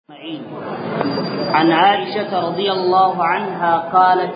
أجمعين عن عائشة رضي الله عنها قالت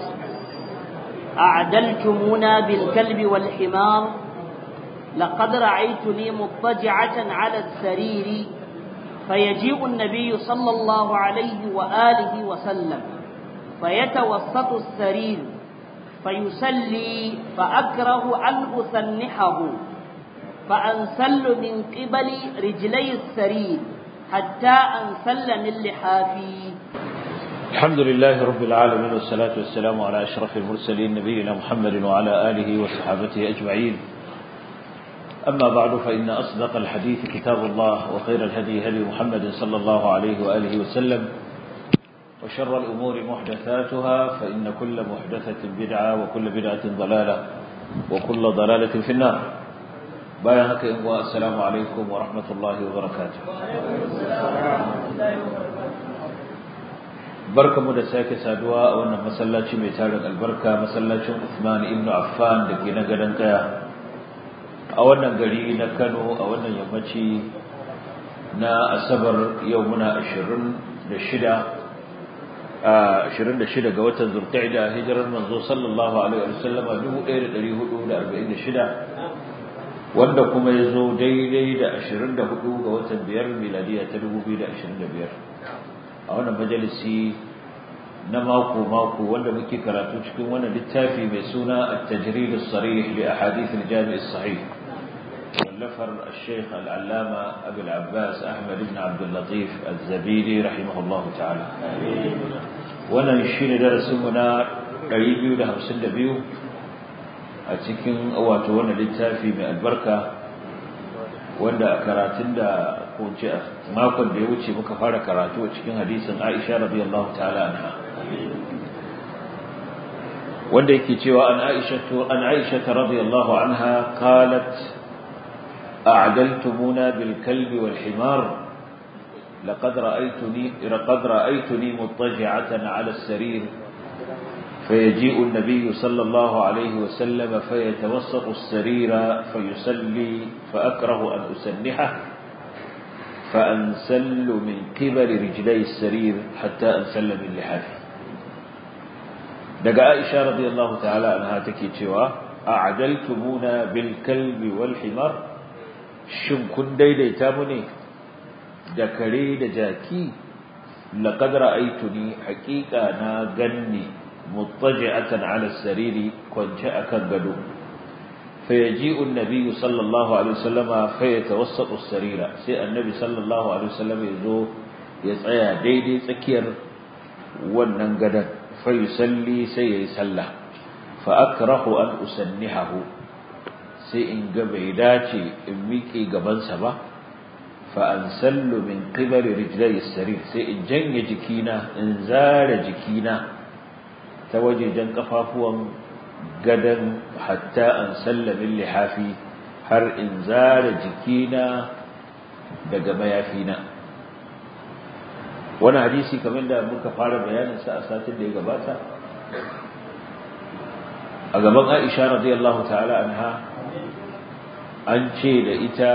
أعدلتمونا بالكلب والحمار لقد رأيتني مضطجعة على السرير فيجيء النبي صلى الله عليه وآله وسلم فيتوسط السرير فيسلي فأكره أن أثنحه فأنسل من قبل رجلي السرير حتى أنسل من لحافي الحمد لله رب العالمين والصلاة والسلام على أشرف المرسلين نبينا محمد وعلى آله وصحابته أجمعين أما بعد فإن أصدق الحديث كتاب الله وخير الهدي هدي محمد صلى الله عليه وآله وسلم وشر الأمور محدثاتها فإن كل محدثة بدعة وكل بدعة ضلالة وكل ضلالة في النار bayan haka yin wa assalamu alaikum wa rahmatullahi wa barakatuh barkamu da sake saduwa a wannan masallaci mai tarin albarka masallacin Uthman ibn Affan da ke na gadon kaya a wannan gari na Kano a wannan yammaci na asabar yau muna 26 a 26 ga watan Zulqa'da hijirar manzo sallallahu alaihi wasallam 1446 wanda kuma ya zo daidai da 24 ga watan biyar miladiya ta 2025 a wannan majalisi na mako-mako wanda muke karatu cikin wannan littafi mai suna at-tajrid as-sarih li ahadith al-jami' as-sahih wallafar al-sheikh al-allama abu al-abbas ahmad ibn abd al-latif az-zabidi rahimahullah ta'ala wannan shine darasin mu na 252 a cikin wato wannan littafi mai albarka wanda a karatun da kunce a makon da ya wuce muka fara karatu a cikin hadisin Aisha radiyallahu ta'ala anha wanda yake cewa an Aisha an Aisha radiyallahu anha qalat a'daltumuna bil kalbi wal himar لقد رأيتني لقد رأيتني مضطجعة على السرير فيجيء النبي صلى الله عليه وسلم فيتوسط السرير فيسلي فأكره أن أسنحه فأنسل من قبل رجلي السرير حتى أنسل من لحافه دقاء عائشة رضي الله تعالى عنها تكيتوا أعدلتمونا بالكلب والحمار شن كن ديدي تامني دكري دجاكي لقد رأيتني حقيقة نا غني مضطجعة على السرير كنت أكنغدو فيجيء النبي صلى الله عليه وسلم فيتوسط السرير سي النبي صلى الله عليه وسلم يزو يتسيا ديدي تسكير wannan gadan fayusalli sai yayi sallah fa akrahu an usannihahu sai in ga bai dace in miƙe gabansa ba fa ansallu min qibali rijlai sarir sai in janye jikina in zara jikina ta wajejen kafafuwan gadan hatta an sallamin lihafi har in zara jikina daga mayafina wani hadisi kamar da muka fara bayaninsa a satin da ya gabata a gaban aisha radiyallahu ta'ala anha an ce da ita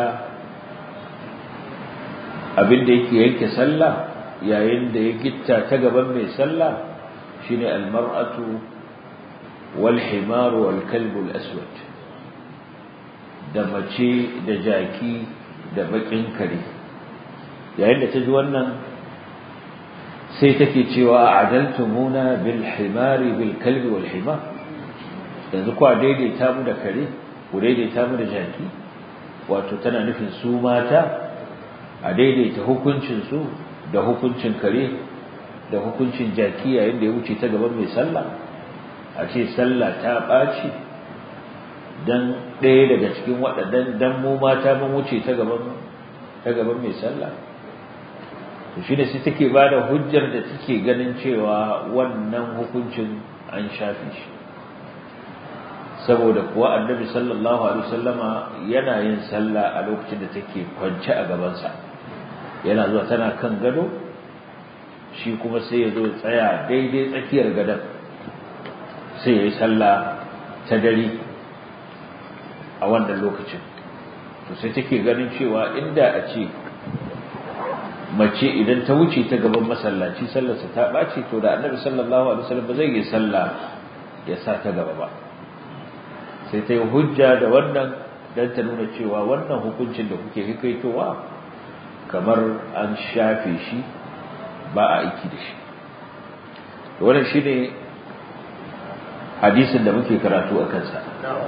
abinda yake yanke sallah yayin da ya gitta ta gaban mai sallah shine almar'atu wal himar wal kalb al aswad da mace da jaki da bakin kare yayin da ta ji wannan sai take cewa adaltumuna bil himar bil kalb wal himar yanzu kwa daidaita mu da kare ku daidaita mu da jaki wato tana nufin su mata a daidaita hukuncin su da hukuncin kare da hukuncin jaki yayin da ya wuce ta gaban mai sallah a ce sallah ta ɓaci dan ɗaya daga cikin waɗannan dan mu mata mun wuce ta gaban ta gaban mai sallah to shi ne sai take ba da hujjar da take ganin cewa wannan hukuncin an shafe shi saboda kuwa annabi sallallahu alaihi wasallama yana yin sallah a lokacin da take kwance a gabansa yana zuwa tana kan gado shi kuma sai ya zo tsaya daidai tsakiyar gadon sai ya yi sallah ta dare a wannan lokacin to sai take ganin cewa inda a ce mace idan ta wuce ta gaban masallaci sallarsa ta ɓaci to da annabi sallallahu alaihi wasallam ba zai yi sallah ya sa ta gaba ba sai ta yi hujja da wannan don ta nuna cewa wannan hukuncin da kuke hikaitowa kamar an shafe shi ba a aiki da shi wannan shi ne hadisin da muke karatu a kansa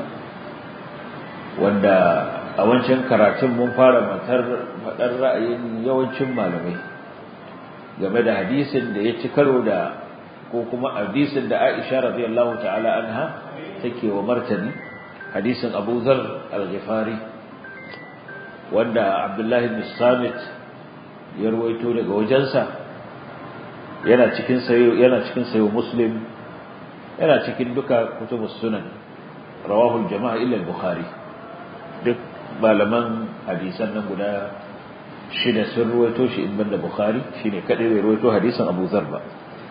wanda a wancan karatun mun fara matar faɗar ra'ayin yawancin malamai game da hadisin da ya ci karo da ko kuma hadisin da Aisha radiyallahu ta'ala anha take wa martani hadisin Abu Dharr al-Ghifari wanda Abdullah ibn Samit ya ruwaito daga wajensa yana cikin sayo yana cikin sayo Muslim yana cikin duka kutubus sunan rawahu al-jama'a illa al-Bukhari duk malaman hadisan nan guda shida sun ruwaito shi in banda Bukhari shine kadai bai ruwaito hadisin Abu Dharr ba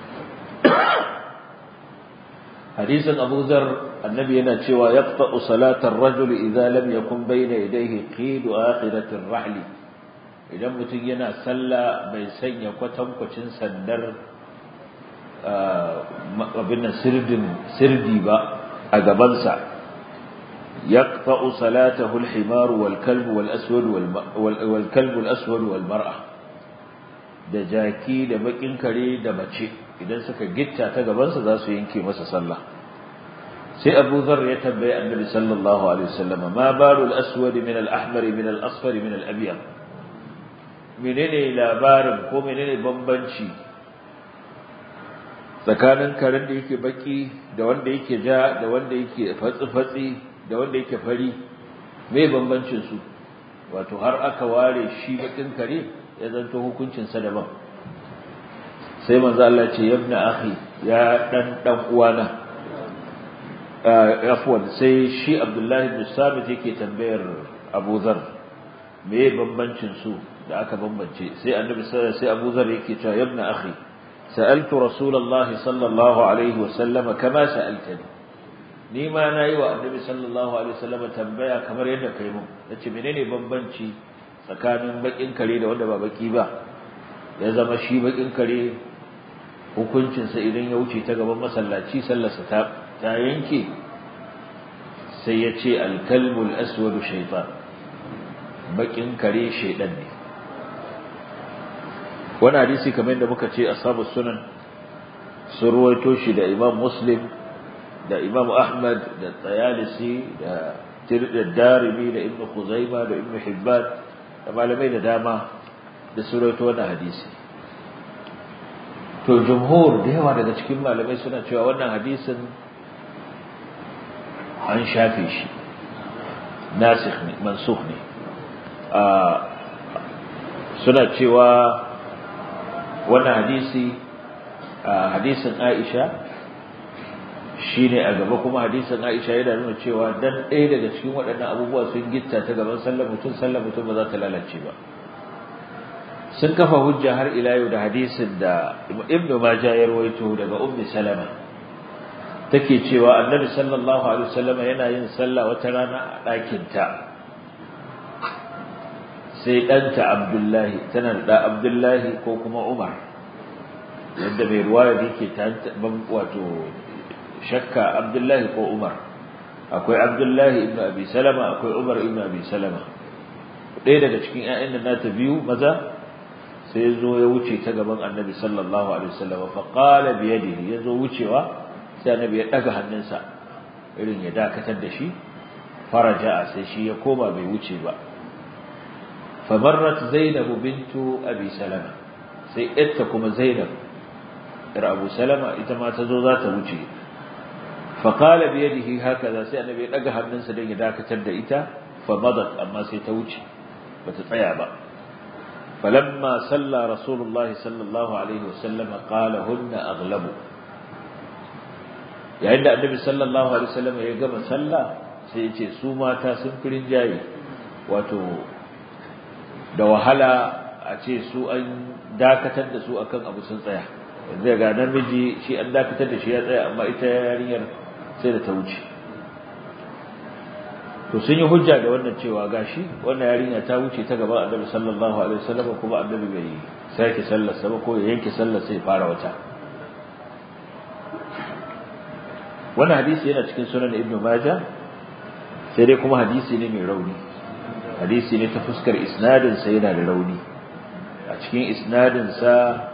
hadisin Abu Dharr annabi yana cewa yaqta'u salatar rajul idza lam yakun bayna yadayhi qidu akhiratir rahli idan mutum yana sallah bai sanya kwatankwacin sandar abin nan sirdin sirdi ba a gabansa yaqta'u salatahu al-himar wal kalb wal aswad wal kalb al aswad wal mar'a da jaki da bakin kare da mace idan suka gitta ta gabansa za su yanke masa sallah sai Abu Dharr ya tambaye Annabi sallallahu alaihi wasallam ma balu al-aswad min al-ahmar min al-asfar min al-abyad menene labarin ko menene bambanci tsakanin karen da yake baki da wanda yake ja da wanda yake fatsi-fatsi da wanda yake fari me bambancin su wato har aka ware shi bakin kare ya zanto hukuncin sa daban sai manzo Allah ce yabna akhi ya dan dan uwana afwan sai shi Abdullahi bin Sabit yake tambayar Abu Dharr me bambancin su da aka bambance sai Annabi sai Abu Dharr yake cewa yabna akhi سألت رسول الله صلى الله عليه وسلم كما سألتني ni ma nayi wa annabi sallallahu alaihi wasallam tambaya kamar yadda kai mun nace menene bambanci tsakanin bakin kare da wanda ba baki ba ya zama shi bakin kare hukuncin sa idan ya wuce ta gaban masallaci sallarsa ta ta yanke sai ya ce al-kalbul aswadu shaytan bakin kare shaydan ne wani hadisi kamar yadda muka ce ashabu sunan sun ruwaito shi da imam muslim da imam ahmad da tsayalisi da darimi da ibn khuzaima da ibn hibban da malamai da dama da sun ruwaito wannan hadisi to jumhur da yawa daga cikin malamai suna cewa wannan hadisin an shafe shi nasikh ne mansukh ne suna cewa wannan hadisi hadisin Aisha shine a gaba kuma hadisin Aisha yana nuna cewa dan ɗaya daga cikin waɗannan abubuwa sun gitta ta gaban sallar mutum sallar mutum ba za ta lalace ba sun kafa hujja har ila yau da hadisin da Ibn Majah ya rawaito daga Ummi Salama take cewa Annabi sallallahu alaihi wasallam yana yin sallah wata rana a ɗakin ta sai ɗanta Abdullahi tana da Abdullahi ko kuma Umar yadda mai ruwaya yake ta wato shakka Abdullahi ko Umar akwai Abdullahi ibn Abi Salama akwai Umar ibn Abi Salama ɗaya daga cikin ƴaƴan da nata biyu maza sai ya zo ya wuce ta gaban Annabi sallallahu alaihi wasallam fa qala bi yadihi ya zo wucewa sai Annabi ya daga hannunsa irin ya dakatar da shi faraja sai shi ya koma bai wuce ba فمرت زينب بنت أبي سلمة sai ita kuma Zainab ir Abu Salama ita ma ta zo za ta wuce fa qala bi yadihi hakaza sai annabi ya daga hannunsa dan ya dakatar da ita fa madat amma sai ta wuce bata tsaya ba falamma salla rasulullahi sallallahu alaihi wasallam qala hunna aghlabu yayin da annabi sallallahu alaihi wasallam ya gama sallah sai ya ce su mata sun firin jayi wato da wahala a ce su an dakatar da su akan abu sun tsaya yanzu ga namiji shi an dakatar da shi ya tsaya amma ita yarinyar sai da ta wuce to sun yi hujja da wannan cewa gashi wannan yarinya ta wuce ta gaban Annabi sallallahu alaihi wasallam kuma Annabi bai sake sallarsa ba ko ya yanke sallar sai fara wata wannan hadisi yana cikin sunan ibn majah sai dai kuma hadisi ne mai rauni hadisi ne ta fuskar isnadin sa yana da rauni a cikin isnadin sa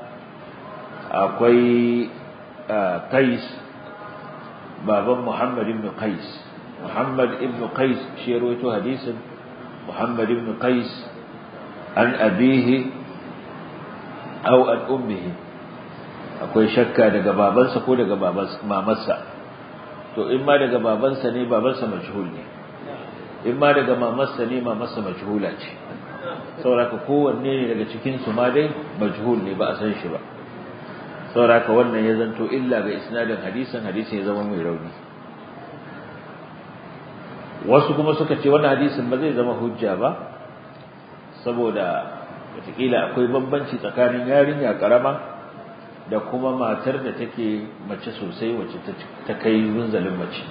akwai qais baban muhammad ibn qais muhammad ibn qais shi rawaito hadisin muhammad ibn qais an abihi aw an ummihi akwai shakka daga babansa ko daga mamarsa to in ma daga babansa ne babansa majhul ne in ma daga mamarsa ne mamarsa majhula ce sauraka kowanne ne daga cikin su ma dai majhul ne ba a san shi ba sauraka wannan ya zanto illa ga isnadin hadisin hadisin ya zama mai rauni wasu kuma suka ce wannan hadisin ba zai zama hujja ba saboda wataƙila akwai bambanci tsakanin yarinya ƙarama da kuma matar da take mace sosai wacce ta kai munzalin mace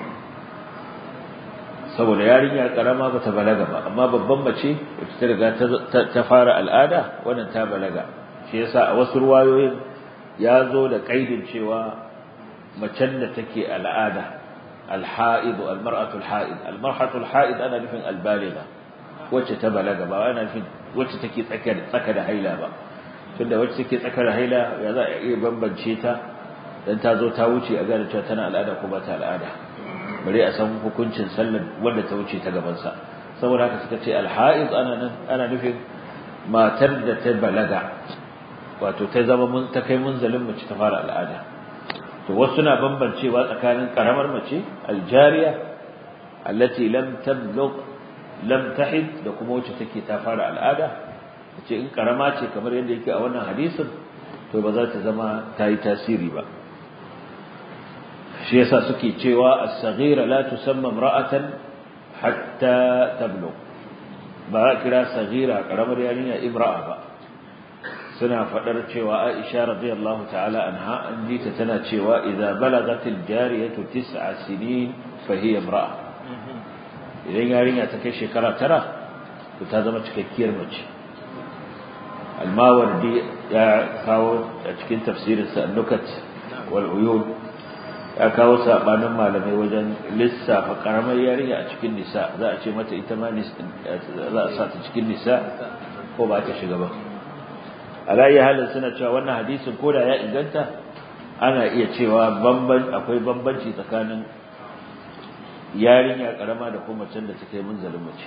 saboda yarinya ƙarama ba ta balaga ba amma babban mace wacce ta riga ta fara al'ada wannan ta balaga shi yasa a wasu ruwayoyin ya zo da ƙaidin cewa macen da take al'ada al-ha'id al-mar'atu al-ha'id al-mar'atu al-ha'id ana nufin al-baligha wacce ta balaga ba ana nufin wacce take tsaka da haila ba tunda wacce take tsaka da haila ya za a iya bambance ta dan ta zo ta wuce a gane cewa tana al'ada ko ba ta al'ada bare a san hukuncin sallar wanda ta wuce ta gaban sa saboda haka suka ce al-ha'iz ana nan ana nufin matar da ta balaga wato ta zama mun ta kai munzalin mace ta fara al'ada to wasu na bambancewa tsakanin karamar mace al-jariya allati lam tablugh lam tahid da kuma wacce take ta fara al'ada ce in karama ce kamar yadda yake a wannan hadisin to ba za ta zama ta yi tasiri ba shi yasa suke cewa as-saghira la tusamma imra'atan hatta tablugh ba a kira saghira karamar yarinya imra'a ba suna fadar cewa Aisha radiyallahu ta'ala anha an ji ta tana cewa idza balagatil jariyatu tis'a sinin fa hiya imra'a idan yarinya ta kai shekara tara to ta zama cikakkiyar mace almawardi ya kawo a cikin tafsirinsa annukat wal uyun ya kawo sabanin malamai wajen lissafa karamar yarinya a cikin nisa za a ce mata ita ma za a sa ta cikin nisa ko ba ta shiga ba alayyi halin suna cewa wannan hadisin ko da ya inganta ana iya cewa akwai bambanci tsakanin yarinya karama da kuma macen da take munzalin mace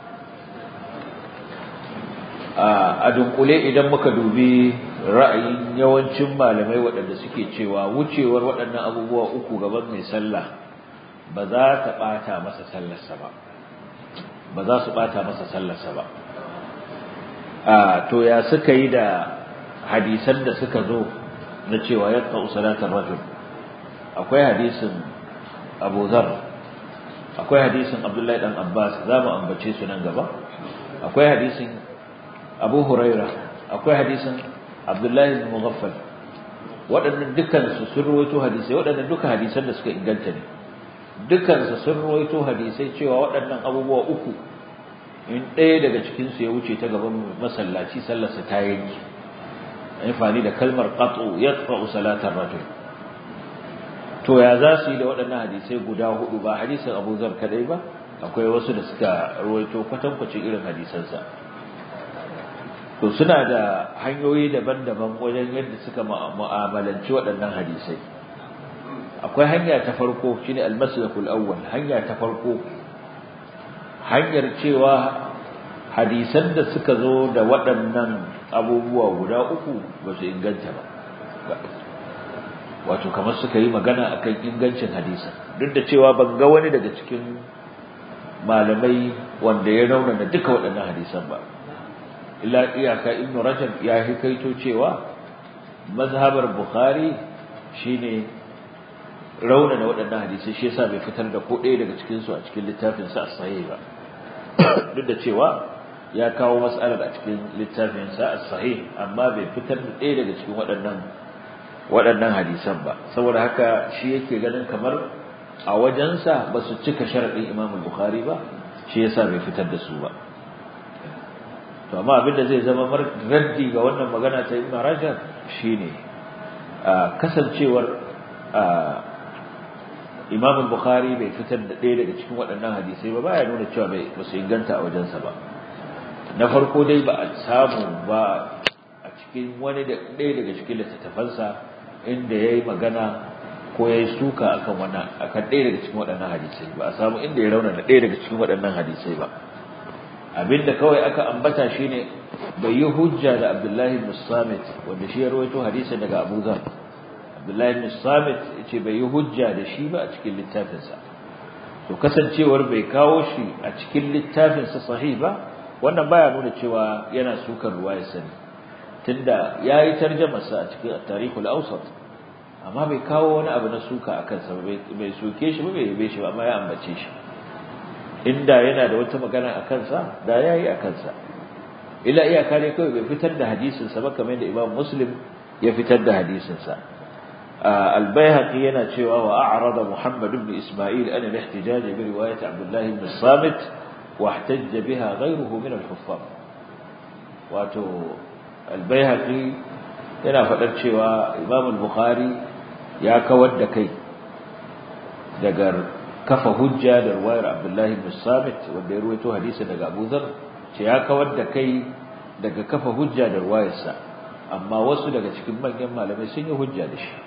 a dunkule idan muka dubi ra'ayin yawancin malamai waɗanda suke cewa wucewar waɗannan abubuwa uku gaban mai sallah ba za ta ɓata masa sallarsa ba ba za su ɓata masa sallarsa ba a to ya suka yi da hadisan da suka zo na cewa ya ƙa'u salatar rajul akwai hadisin abu zar akwai hadisin abdullahi dan abbas za mu ambace su nan gaba akwai hadisin abu huraira akwai hadisin abdullahi bin mughaffal waɗannan dukkan su sun ruwaito hadisai waɗannan duka hadisan da suka inganta ne dukkan su sun ruwaito hadisai cewa waɗannan abubuwa uku in ɗaya daga cikin su ya wuce ta gaban masallaci sallarsa ta yanki amfani da kalmar qat'u yaqta'u salatar rajul to ya za su yi da waɗannan hadisai guda hudu ba hadisin Abu Zar kadai ba akwai wasu da suka ruwaito kwatankwacin irin hadisansa to suna da hanyoyi daban-daban wajen yadda suka mu'amalanci waɗannan hadisai akwai hanya ta farko shine al-maslakul awwal hanya ta farko hanyar cewa hadisan da suka zo da waɗannan abubuwa guda uku ba su inganta ba wato kamar suka yi magana akan ingancin hadisan duk da cewa ban ga wani daga cikin malamai wanda ya raunana duka waɗannan hadisan ba illa iyaka ibnu rajab ya hikaito cewa mazhabar bukhari shine raunana waɗannan hadisai shi yasa bai fitar da ko ɗaya daga cikin su a cikin littafin sa as-sahih ba duk da cewa ya kawo mas'alar a cikin littafin sa as-sahih amma bai fitar da ɗaya daga cikin waɗannan waɗannan hadisan ba saboda haka shi yake ganin kamar a wajensa ba su cika sharaɗin Imam Bukhari ba shi yasa bai fitar da su ba to amma abin da zai zama raddi ga wannan magana ta Ibn Rajab shine kasancewar Imam Bukhari bai fitar da ɗaya daga cikin waɗannan hadisai ba baya nuna cewa bai ba su inganta a wajensa ba na farko dai ba a samu ba a cikin wani da ɗaya daga cikin littattafansa inda ya yi magana ko ya yi suka akan wannan akan ɗaya daga cikin waɗannan hadisai ba a samu inda ya rauna da ɗaya daga cikin waɗannan hadisai ba abinda kawai aka ambata shine bai yi hujja da Abdullahi ibn Samit wanda shi ya rawaito hadisin daga Abu Dharr Abdullahi ibn Samit yace bai yi hujja da shi ba a cikin littafinsa to kasancewar bai kawo shi a cikin littafinsa sahih ba wannan baya nuna cewa yana sukar ruwayar sani tunda yayi tarjumarsa a cikin at-tarikh al-awsat amma bai kawo wani abu na suka akan sa bai soke shi ba bai yabe shi ba amma ya ambace shi inda yana da wata magana a kansa da yayi a kansa illa iyaka ne kawai bai fitar da hadisin sa ba kamar da Imam Muslim ya fitar da hadisin sa al-Baihaqi yana cewa wa a'rada Muhammad ibn Isma'il an al-ihtijaj bi riwayat Abdullah ibn Samit wa ihtajja biha ghayruhu min al-huffaz wato al-Baihaqi yana fadar cewa Imam al-Bukhari ya kawar da kai daga kafa hujja da ruwayar Abdullahi ibn Samit wanda ya ruwaito hadisi daga Abu Dharr ce ya kawar da kai daga kafa hujja da ruwayarsa amma wasu daga cikin manyan malamai sun yi hujja da shi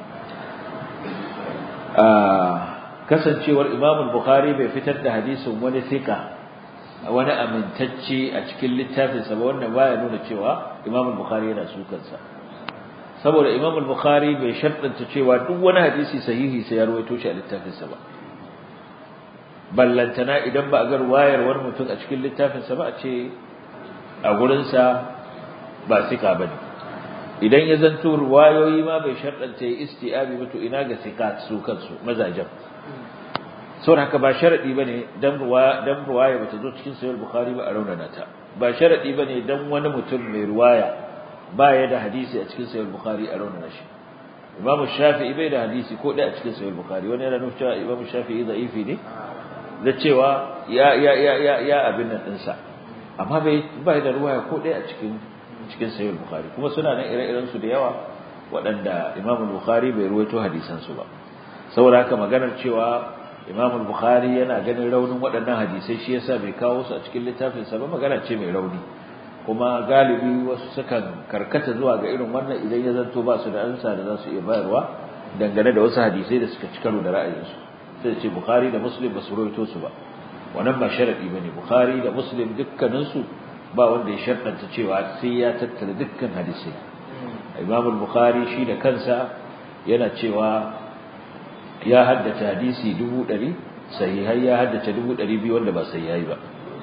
kasancewar Imam Bukhari bai fitar da hadisin wani thika wani amintacce a cikin littafinsa ba wannan baya nuna cewa Imam Bukhari yana sukansa saboda Imam Bukhari bai shartanta cewa duk wani hadisi sahihi sai ya ruwaito shi a littafinsa ba ballantana idan ba a ga wayar wani mutum a cikin littafinsa ba a ce a gurinsa ba sika ba ne idan ya zanto ruwayoyi ma bai sharɗanta ya isti'abi ba to ina ga sika su kansu mazajen saboda haka ba sharaɗi ba ne dan ruwaya bata zo cikin sayar bukhari ba a raunana ta ba sharaɗi ba ne dan wani mutum mai ruwaya ba ya da hadisi a cikin sayar bukhari a raunana shi imamu shafi'i bai da hadisi ko ɗaya a cikin sayar bukhari wani yana nufin cewa imamu shafi'i za'ifi ne da cewa ya ya ya ya ya abin nan dinsa amma bai bai da ruwaya ko dai a cikin cikin sahih bukhari kuma suna nan ire-iren su da yawa waɗanda Imam Bukhari bai ruwaito hadisan su ba saboda haka maganar cewa Imam Bukhari yana ganin raunin waɗannan hadisai shi yasa bai kawo su a cikin littafin sa ba magana ce mai rauni kuma galibi wasu sukan karkata zuwa ga irin wannan idan ya zanto ba su da ansa da za su iya bayarwa dangane da wasu hadisai da suka ci karo da ra'ayinsu sai ce Bukhari da Muslim ba su rawaito su ba wannan ba sharadi bane Bukhari da Muslim dukkanin su ba wanda ya shartanta cewa sai ya tattara dukkan hadisi Imam al-Bukhari shi da kansa yana cewa ya haddace hadisi 100 sahihai ya haddace 200 wanda ba sahihai ba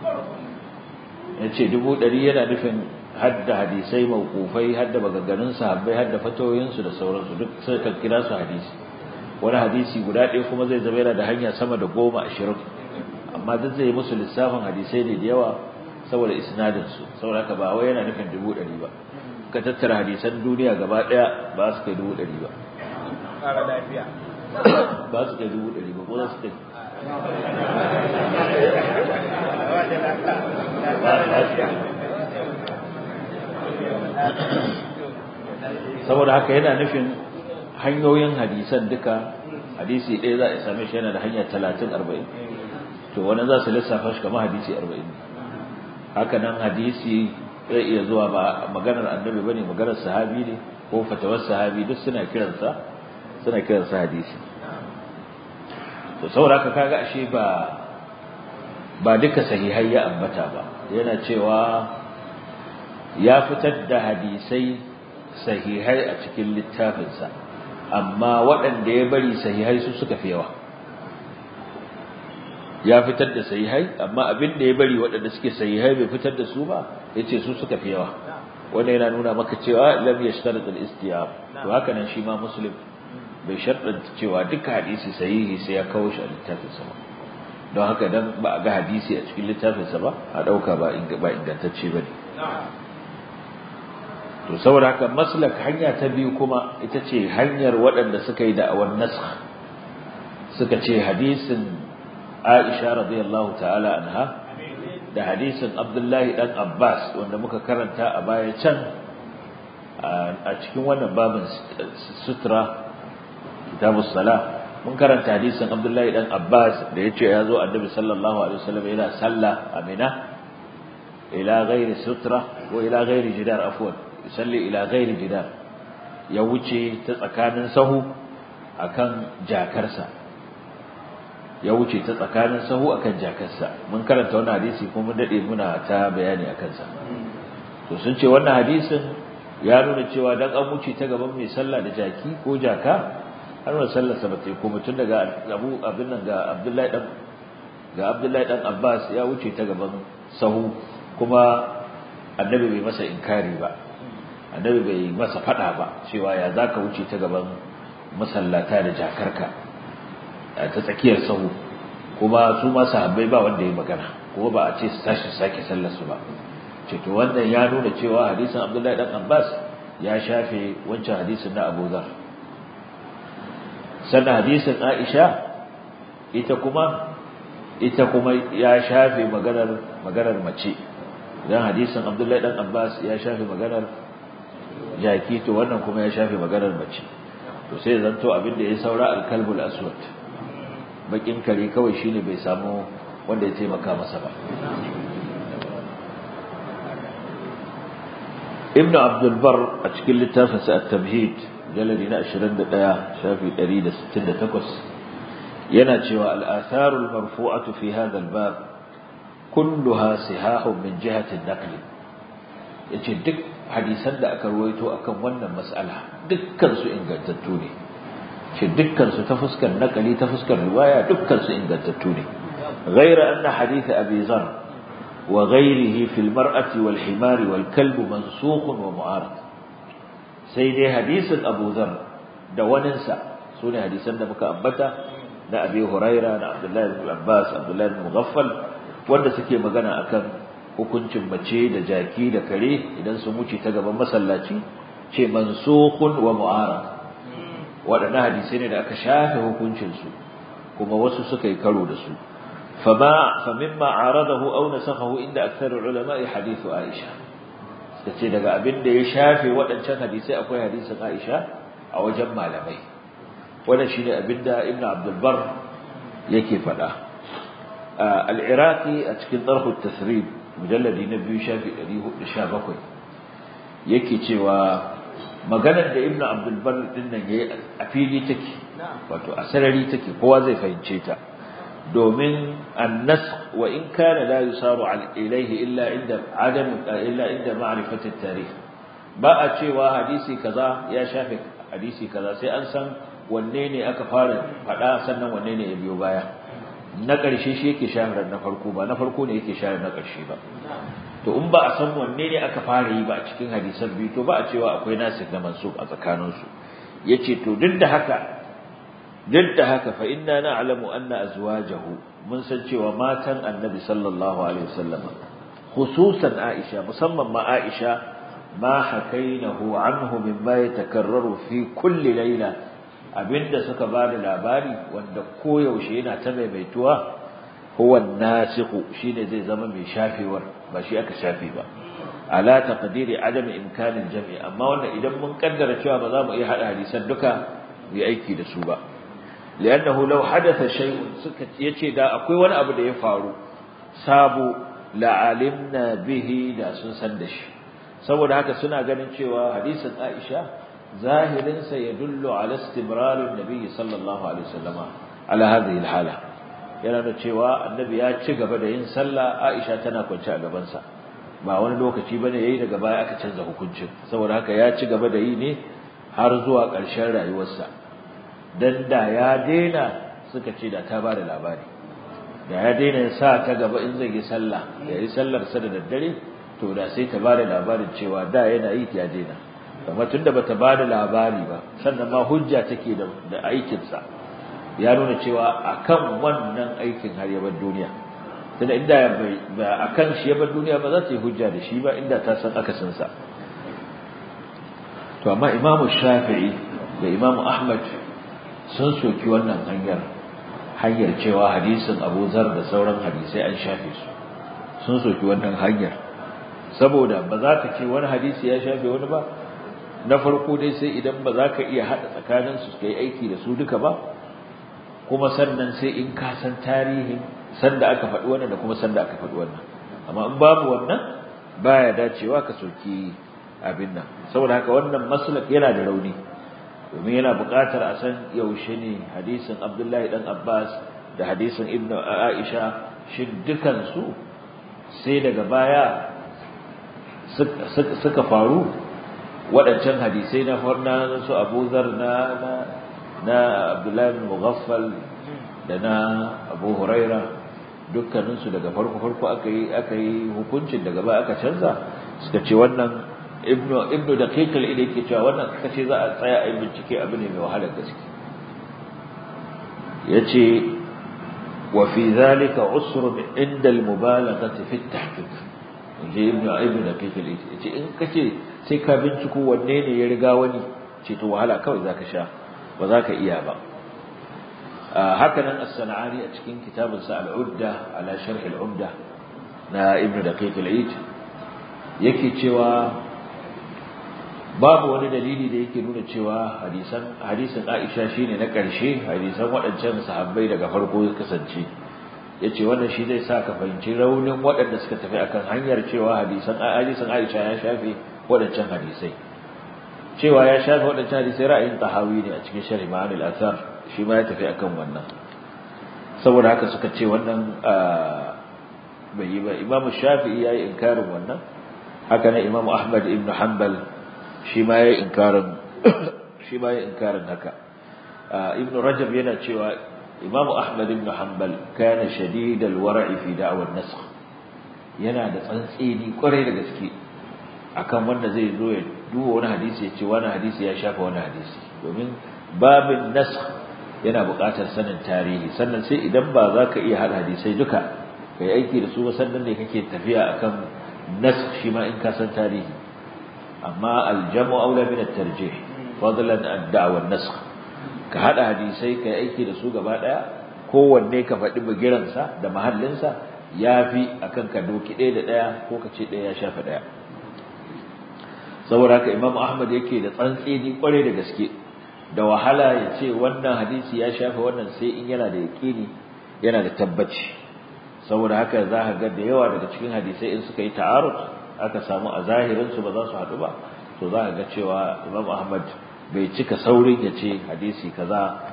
yace 100 yana nufin hadda hadisai mawqufai hadda maganganun sahabbai hadda fatoyin su da sauransu duk sai kan kira su hadisi wani hadisi guda ɗaya kuma zai zama yana da hanya sama da goma ashirin amma duk zai musu lissafin hadisai ne da yawa saboda isnadin su saboda haka ba wai yana nufin dubu ɗari ba ka tattara hadisan duniya gaba ɗaya ba su kai dubu ɗari ba ba su kai dubu ɗari ba ko za su kai saboda haka yana nufin hanyoyin hadisan duka hadisi ɗaya za a same shi yana da hanya talatin arba'in to wani za su lissafa shi kamar hadisi arba'in haka nan hadisi zai iya zuwa ba maganar annabi bane maganar sahabi ne ko fatawar sahabi duk suna kiransa suna kiransa hadisi to saboda haka kaga ashe ba ba duka sahihai ya ambata ba yana cewa ya fitar da hadisai sahihai a cikin littafinsa amma waɗanda ya bari sahihai su suka fi yawa ya fitar da sahihai amma abin da ya bari waɗanda suke sahihai bai fitar da su ba yace su suka fi yawa wanda yana nuna maka cewa lam yashtarat al-istiyab to haka nan shi ma muslim bai sharɗanta cewa duka hadisi sahihi sai ya kawo shi a littafinsa ba don haka dan ba a ga hadisi a cikin littafinsa ba a ɗauka ba ingantacce ba ne to saboda haka maslak hanya ta biyu kuma ita ce hanyar waɗanda suka yi da'awar nasakh suka ce hadisin Aisha radiyallahu ta'ala anha da hadisin Abdullahi dan Abbas wanda muka karanta a baya can a cikin wannan babin sutra kitabus salah mun karanta hadisin Abdullahi dan Abbas da yace ya zo Annabi sallallahu alaihi wasallam yana sallah a Mina ila ghairi sutra ko ila ghairi jidar afwan yusalli ila ghairi jidar ya wuce ta tsakanin sahu akan jakarsa ya wuce ta tsakanin sahu akan jakarsa mun karanta wannan hadisi kuma mun dade muna ta bayani akan sa to sun ce wannan hadisin ya nuna cewa dan an wuce ta gaban mai sallah da jaki ko jaka har wannan sallar sa bata yi ko mutun daga Abu abin nan ga Abdullahi dan ga Abdullahi dan Abbas ya wuce ta gaban sahu kuma annabi bai masa inkari ba annabi bai masa fada ba cewa ya zaka wuce ta gaban masallata da jakarka ta tsakiyar sahu kuma su ma sahabbai ba wanda ya magana kuma ba a ce su tashi sake sallar su ba ce to wannan ya nuna cewa hadisin Abdullahi dan Abbas ya shafe wancan hadisin na Abu Dharr sannan hadisin Aisha ita kuma ita kuma ya shafe maganar maganar mace dan hadisin Abdullahi dan Abbas ya shafe maganar jaki to wannan kuma ya shafe maganar mace to sai zanto abin da ya saura al-kalbul aswad bakin kare kawai shine bai samu wanda ya taimaka masa ba ibnu abdul bar a cikin littafin sa at-tamhid jaladi na 21 shafi 168 yana cewa al-atharu al-marfu'atu fi hadha al-bab kulluha sihahun min jihati an-naql yace duk hadisan da aka ruwaito akan wannan mas'ala dukkan su ingantattu ne ce dukkan su ta fuskar nakali ta fuskar riwaya dukkan su ingantattu ne ghaira anna hadith abi zar wa ghayrihi fil mar'ati wal himar wal kalb mansukh wa mu'arad sai dai hadisin abu zar da waninsa sune hadisan da muka ambata na abi huraira da abdullahi ibn abbas abdullahi ibn mughaffal wanda suke magana akan hukuncin mace da jaki da kare idan sun wuce ta gaban masallaci ce mansukhun wa mu'arad waɗannan hadisai ne da aka shafe hukuncinsu kuma wasu suka yi karo da su fama famimma aradahu aw nasakhahu inda aktharul ulama hadithu Aisha tace daga abin da ya shafe waɗancan hadisai akwai hadisin Aisha a wajen malamai wannan shine abin da Ibn Abdul Bar yake faɗa al-Iraqi a cikin Darh at-Tasrib mujalladi na biyu shafi 417 yake cewa maganar da Ibn Abdul Bar din nan yayi a fili take wato a sarari take kowa zai fahimce ta domin an-nasakh wa in kana la yusaru ilayhi illa inda adam illa inda ma'rifati at-tarikh ba a cewa hadisi kaza ya shafe hadisi kaza sai an san wanne ne aka fara fada sannan wanne ne ya biyo baya na ƙarshe shi yake shahara na farko ba na farko ne yake shahara na ƙarshe ba to in ba a san wanne ne aka fara yi ba a cikin hadisan biyu to ba a cewa akwai nasik da mansub a tsakaninsu yace to duk da haka duk da haka fa inna na'lamu anna azwajahu mun san cewa matan annabi sallallahu alaihi wasallam khususan aisha musamman ma aisha ma hakainahu anhu mimma yatakarraru fi kulli layla abinda suka bada labari wanda koyaushe yana ta maimaituwa huwa nasikhu shine zai zama mai shafewar ba shi aka shafe ba ala taqdiri adam imkanin jami amma wannan idan mun kaddara cewa ba za mu iya hada hadisan duka mu yi aiki da su ba li'annahu law hadatha shay'un suka yace da akwai wani abu da ya faru sabo la'alimna bihi da sun san da shi saboda haka suna ganin cewa hadisin Aisha zahirin sa yadullu ala istimrar an-nabi sallallahu alaihi wasallama ala hadhihi al-hala yana da cewa annabi ya ci gaba da yin sallah Aisha tana kwance a gaban sa ba wani lokaci bane yayi daga baya aka canza hukuncin saboda haka ya ci gaba da yi ne har zuwa ƙarshen rayuwarsa dan da ya daina suka ce da ta bada labari da ya daina sa ta gaba in zai yi sallah ya yi sallar sa da daddare to da sai ta bada labarin cewa da yana yi ya daina amma tunda bata bada labari ba sannan ma hujja take da da aikin sa ya nuna cewa akan wannan aikin har ya bar duniya tunda inda ba akan shi ya bar duniya ba za ta yi hujja da shi ba inda ta san akasin sa to amma Imam Shafi'i da Imam Ahmad sun soki wannan hanyar hanyar cewa hadisin Abu Zar da sauran hadisai an shafe su sun soki wannan hanyar saboda ba za ka ce wani hadisi ya shafe wani ba na farko dai sai idan ba za ka iya haɗa tsakanin su kai aiki da su duka ba kuma sannan sai in ka san tarihin sanda aka faɗi wannan da kuma sanda aka faɗi wannan amma in babu wannan baya dacewa ka soki abin nan saboda haka wannan maslak yana da rauni domin yana buƙatar a san yaushe ne hadisin Abdullahi dan Abbas da hadisin Ibn Aisha shin dukan su sai daga baya suka faru waɗancan hadisai na farna su Abu Zar na na Abdullahi bin Mughaffal da na Abu Huraira dukkaninsu daga farko farko aka yi aka yi hukuncin daga baya aka canza suka ce wannan ibnu ibnu daqiq al yake cewa wannan suka ce za a tsaya a yi bincike abu ne mai wahalar gaske yace wa fi dhalika usr inda al mubalaghati fi at tahqiq je ibnu ibnu daqiq al yace in kace sai ka binciko wanne ne ya riga wani ce to wahala kawai zaka sha ba za ka iya ba hakanan as-sana'ani a cikin kitabinsa al-udda ala sharh al-umda na ibnu daqiq al-eid yake cewa babu wani dalili da yake nuna cewa hadisan hadisin Aisha shine na ƙarshe hadisan waɗancan sahabbai daga farko ya kasance yace wannan shi zai sa ka fahimci raunin waɗanda suka tafi akan hanyar cewa hadisan hadisin Aisha ya shafe waɗancan hadisai cewa ya shafe waɗancan hadisai ra'ayin tahawi ne a cikin sharh ma'anil athar shi ma ya tafi akan wannan saboda haka suka ce wannan bai yi ba imamu shafi'i yayi inkarin wannan haka ne imamu ahmad ibn hanbal shi ma yayi inkarin shi ma yayi inkarin haka ibn rajab yana cewa imamu ahmad ibn hanbal kana shadid al-wara'i fi da'war nasakh yana da tsantseni kwarai da gaske akan wanda zai zo ya duba wani hadisi ya ce wani hadisi ya shafa wani hadisi domin babin nasakh yana buƙatar sanin tarihi sannan sai idan ba za ka iya haɗa hadisai duka kai aiki da su ba sannan ne kake tafiya akan nas shi ma in ka san tarihi amma aljamu aula min at-tarjih fadlan ad-da'wa an-nasakh ka haɗa hadisai kai aiki da su gaba ɗaya kowanne ka faɗi bigiransa da mahallinsa yafi akan ka doki ɗaya da ɗaya ko ka ce ɗaya ya shafa ɗaya saboda haka Imam Ahmad yake da tsantseni kwarai da gaske da wahala ya ce wannan hadisi ya shafa wannan sai in yana da yaƙini yana da tabbaci saboda haka za ka ga da yawa daga cikin hadisai in suka yi ta'arud aka samu a zahirin su ba za su haɗu ba to za ka ga cewa Imam Ahmad bai cika saurin ya ce hadisi kaza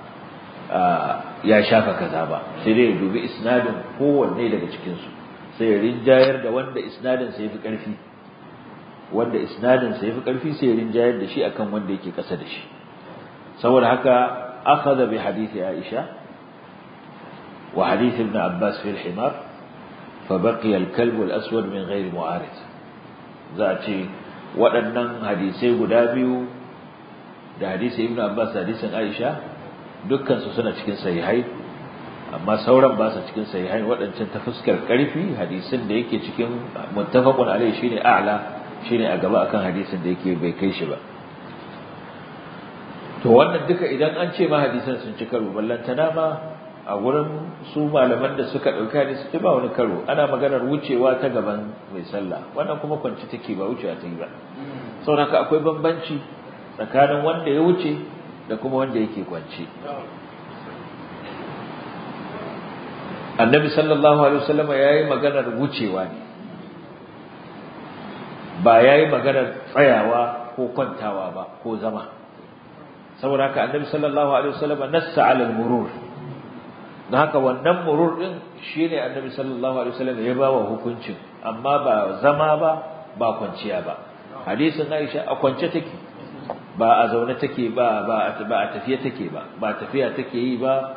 ya shafa kaza ba sai dai ya dubi isnadin kowanne daga cikin su sai ya rinjayar da wanda isnadin sa yafi ƙarfi wanda isnadin sa yafi ƙarfi sai ya rinjayar da shi akan wanda yake ƙasa da shi saboda haka akhadha bi hadisi Aisha wa hadith ibn Abbas fi al-himar fa baqiya al-kalb wal-aswad min ghairi mu'arid za a ce waɗannan hadisai guda biyu da hadisi ibn Abbas da hadisin Aisha dukkan su suna cikin sahihai amma sauran ba su cikin sahihai waɗancan ta fuskar ƙarfi hadisin da yake cikin muttafaqun alaihi shine a'la shine a gaba akan hadisin da yake bai kai shi ba to wannan duka idan an ce ma hadisan sun ci karo ballantana ma a wurin su malaman da suka dauka hadisi ce ba wani karo ana maganar wucewa ta gaban mai sallah wannan kuma kwanci take ba wucewa ta yi ba saboda akwai bambanci tsakanin wanda ya wuce da kuma wanda yake kwanci annabi sallallahu alaihi wasallam yayi maganar wucewa ne ba yayi maganar tsayawa ko kwantawa ba ko zama saboda haka annabi sallallahu alaihi wasallam nassa ala al-murur dan haka wannan murur din shine annabi sallallahu alaihi wasallam ya bawa hukuncin amma ba zama ba ba kwanciya ba hadisin Aisha a kwance take ba a zaune take ba ba ba a tafiya take ba ba tafiya take yi ba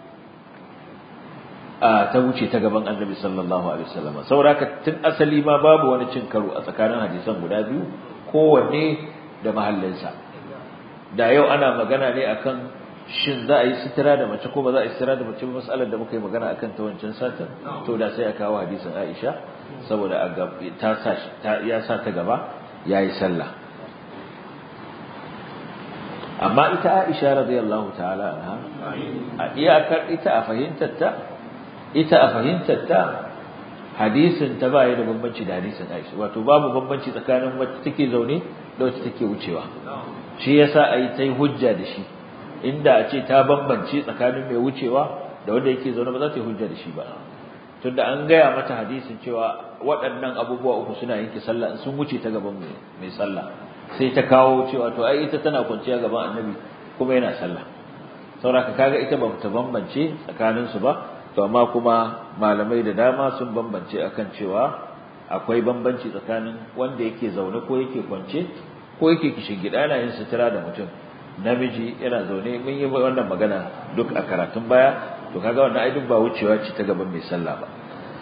a ta wuce ta gaban annabi sallallahu alaihi wasallam saboda haka tun asali ma babu wani cin karo a tsakanin hadisan guda biyu kowanne da mahallinsa da yau ana magana ne akan shin za a yi sitira da mace ko ba za a yi sitira da mace ba mas'alar da muka yi magana akan ta wancan satin to da sai a kawo hadisin Aisha saboda a ta sa ta ya sa ta gaba yayi sallah amma ita Aisha radiyallahu ta'ala anha a iyakar ita a fahimtar ta ita a fahimtar ta hadisin ta ba da bambanci da hadisin Aisha wato babu bambanci tsakanin wacce take zaune da wacce take wucewa shi yasa ai tai hujja da shi inda a ce ta bambance tsakanin mai wucewa da wanda yake zaune ba za ta yi hujja da shi ba tunda an gaya mata hadisin cewa waɗannan abubuwa uku suna yanke sallah in sun wuce ta gaban mai sallah sai ta kawo cewa to ai ita tana kwanciya gaban annabi kuma yana sallah saboda kaga ita ba ta bambance tsakanin su ba to amma kuma malamai da dama sun bambance akan cewa akwai bambanci tsakanin wanda yake zaune ko yake kwance ko yake kishin gida yana yin sutura da mutum namiji yana zaune mun yi wannan magana duk a karatun baya to kaga wannan ai duk ba wucewa ce ta gaban mai sallah ba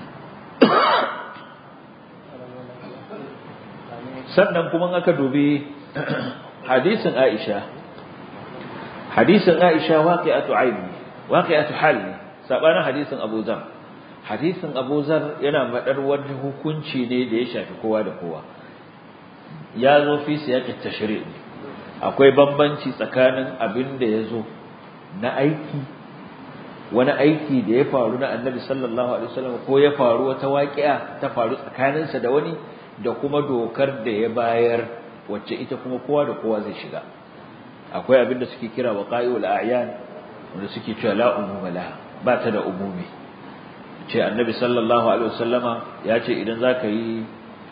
sannan kuma aka dubi hadisin Aisha hadisin Aisha waqi'atu aini waqi'atu hal sabanin hadisin Abu Zar hadisin Abu Zar yana madar wani hukunci ne da ya shafi kowa da kowa ya zo fi siyaqit tashri' akwai bambanci tsakanin abin da ya zo na aiki wani aiki da ya faru na Annabi sallallahu alaihi wasallam ko ya faru wata waqi'a ta faru tsakaninsa da wani da kuma dokar da ya bayar wacce ita kuma kowa da kowa zai shiga akwai abin da suke kira waqa'iul a'yan wanda suke cewa la umuma laha ba ta da umumi ce annabi sallallahu alaihi wasallama ya ce idan zaka yi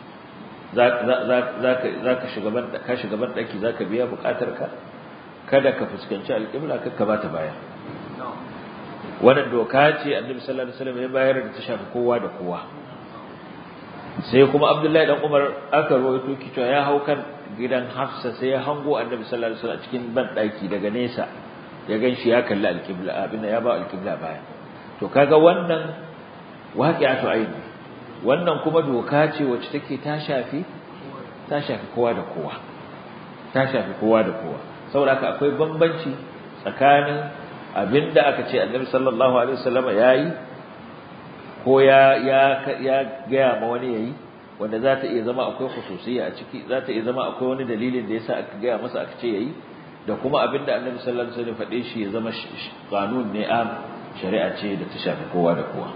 zaka zaka shiga ban ka shiga ban daki zaka biya bukatar ka kada ka fuskanci alqibla ka ka bata baya wannan doka ce annabi sallallahu alaihi wasallam ya bayar da ta shafi kowa da kowa sai kuma abdullahi dan umar aka rawaito ki cewa ya hau kan gidan hafsa sai ya hango annabi sallallahu alaihi wasallam cikin ban daki daga nesa ya ganshi ya kalli alqibla abinda ya ba alqibla baya to kaga wannan waqi'atu aini wannan kuma doka ce wacce take ta shafi ta shafi kowa da kowa ta shafi kowa da kowa saboda haka akwai bambanci tsakanin abinda aka ce annabi sallallahu alaihi wasallam yayi ko ya ya ya gaya ma wani yayi wanda za ta iya zama akwai khususiyya a ciki za ta iya zama akwai wani dalilin da yasa aka gaya masa aka ce yayi da kuma abinda Annabi sallallahu alaihi wasallam faɗe shi ya zama kanun ne am shari'a ce da ta shafi kowa da kowa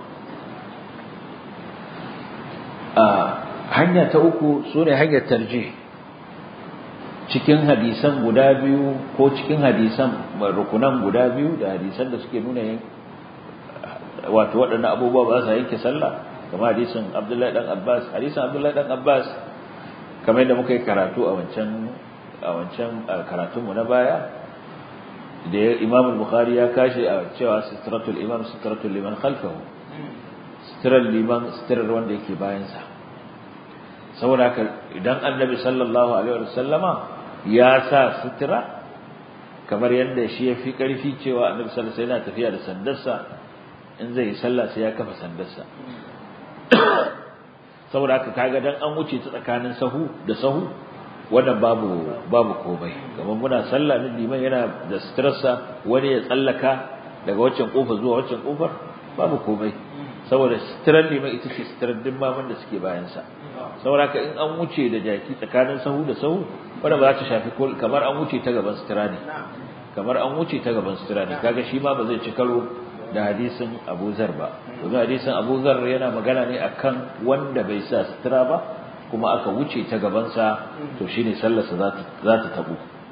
a hanya ta uku sune hanyar tarjih cikin hadisan guda biyu ko cikin hadisan rukunan guda biyu da hadisan da suke nuna wato waɗannan abubuwa ba sa yanke sallah kamar hadisin Abdullahi dan Abbas hadisin Abdullahi dan Abbas kamar yadda muka yi karatu a wancan a wancan karatun mu na baya da Imam Bukhari ya kashi a cewa sitratul imam sitratul liman khalfahu sitrar liman sitrar wanda yake bayan sa saboda haka idan Annabi sallallahu alaihi wasallama ya sa sitra kamar yadda shi ya fi karfi cewa Annabi sallallahu alaihi wasallam yana tafiya da sandarsa in zai yi sallah sai ya kafa sandarsa saboda haka kaga dan an wuce ta tsakanin sahu da sahu wannan babu babu komai kamar muna sallah ne liman yana da stressa wani ya tsallaka daga waccan kofa zuwa waccan kofar babu komai saboda sitirar liman ita ce sitirar dimmaman da suke bayan sa saboda haka in an wuce da jaki tsakanin sahu da sahu wanda ba za ta shafi kamar an wuce ta gaban sitira ne kamar an wuce ta gaban sitira ne kaga shi ma ba zai ci karo da hadisin Abu Zar ba domin hadisin Abu Zar yana magana ne akan wanda bai sa sutura ba kuma aka wuce ta gaban sa to shine sallarsa za ta za ta tabu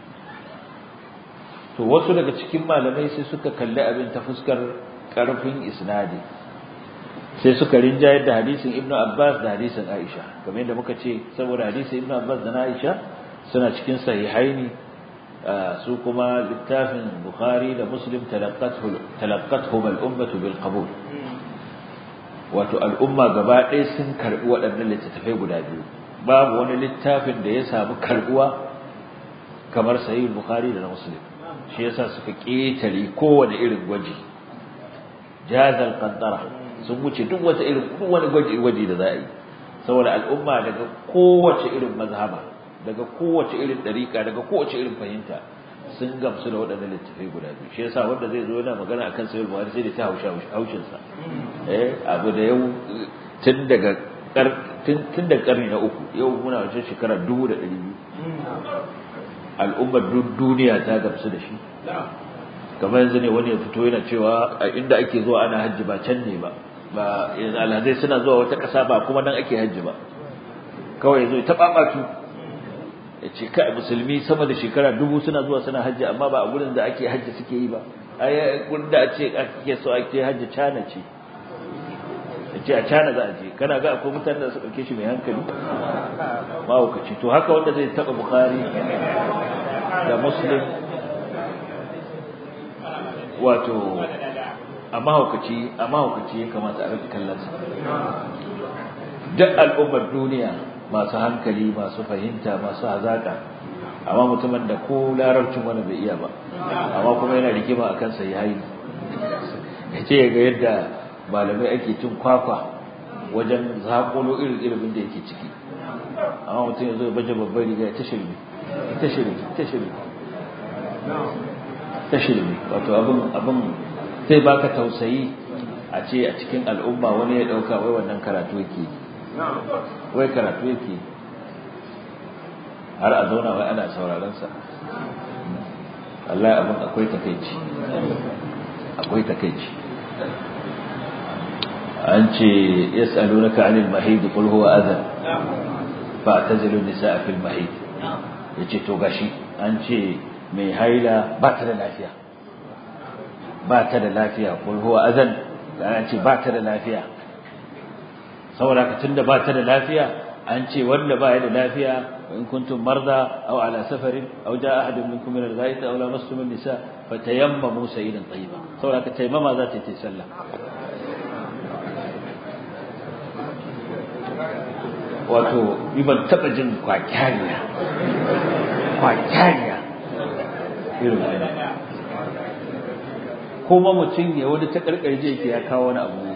to wasu daga cikin malamai sai suka kalli abin ta fuskar karfin isnadi sai suka rinjayar da hadisin Ibn Abbas da hadisin Aisha kamar yadda muka ce saboda hadisin Ibn Abbas da Aisha suna cikin sahihaini su kuma littafin Bukhari da Muslim talaqqatuhum al-ummatu bil qabul wato al'umma gaba ɗaya sun karbi waɗannan littattafai guda biyu babu wani littafin da ya samu karbuwa kamar sahih Bukhari da Muslim shi yasa suka ketare kowane irin gwaji jazal qantara sun wuce duk wata irin duk wani gwaji gwaji da za a yi saboda al'umma daga kowace irin mazhaba daga kowace irin dariƙa daga kowace irin fahimta sun gamsu da waɗannan littafai guda biyu shi yasa wanda zai zo yana magana akan sahih buhari sai da ta hausha haushin sa eh abu da yau tun daga tun daga karni na uku yau muna wajen shekara dubu da ɗari biyu al'ummar duniya ta gamsu da shi kamar yanzu ne wani ya fito yana cewa a inda ake zuwa ana hajji ba can ne ba ba yanzu alhazai suna zuwa wata ƙasa ba kuma nan ake hajji ba kawai ya zo ta ɓaɓatu ya ce kai musulmi sama da shekara dubu suna zuwa suna hajji amma ba a gurin da ake hajji suke yi ba ai gurin da ake ake so ake hajji cana ce ya ce a cana za a je kana ga akwai mutane da su ɗauke shi mai hankali mahaukaci to haka wanda zai taɓa bukari da muslim wato a mahaukaci a mahaukaci ya kamata a rika kallonsa duk al'ummar duniya masu hankali masu fahimta masu hazaka amma mutumin da ko larabcin wani bai iya ba amma kuma yana rigima a kansa ya yi ya ce ga yadda malamai ake cin kwakwa wajen zaƙolo irin ilimin da yake ciki amma mutum ya zo ya baje babbar riga ta shirme ta shirme ta shirme ta shirme wato abin abin sai baka tausayi a ce a cikin al'umma wani ya dauka wai wannan karatu yake wai karatu yake har a zauna wai ana sauraron sa Allah abin akwai takeici akwai takeici an ce yas'alunaka 'anil mahid qul huwa adhan fa'tazilu an-nisaa fil mahid yace to gashi an ce mai haila ba ta da lafiya ba ta da lafiya kul huwa azan da an ce ba ta da lafiya saboda ka tunda ba ta da lafiya an ce wanda ba ya da lafiya in kuntum marda aw ala safarin aw jaa ahadun minkum min al-ghaid aw lamastum an-nisa fatayammamu sayyidan tayyiba saboda ka taimama za ta yi sallah wato ni ban taba jin kwakyariya kwakyariya irin wannan kuma mutum ya wani ta karkarje yake ya kawo wani abu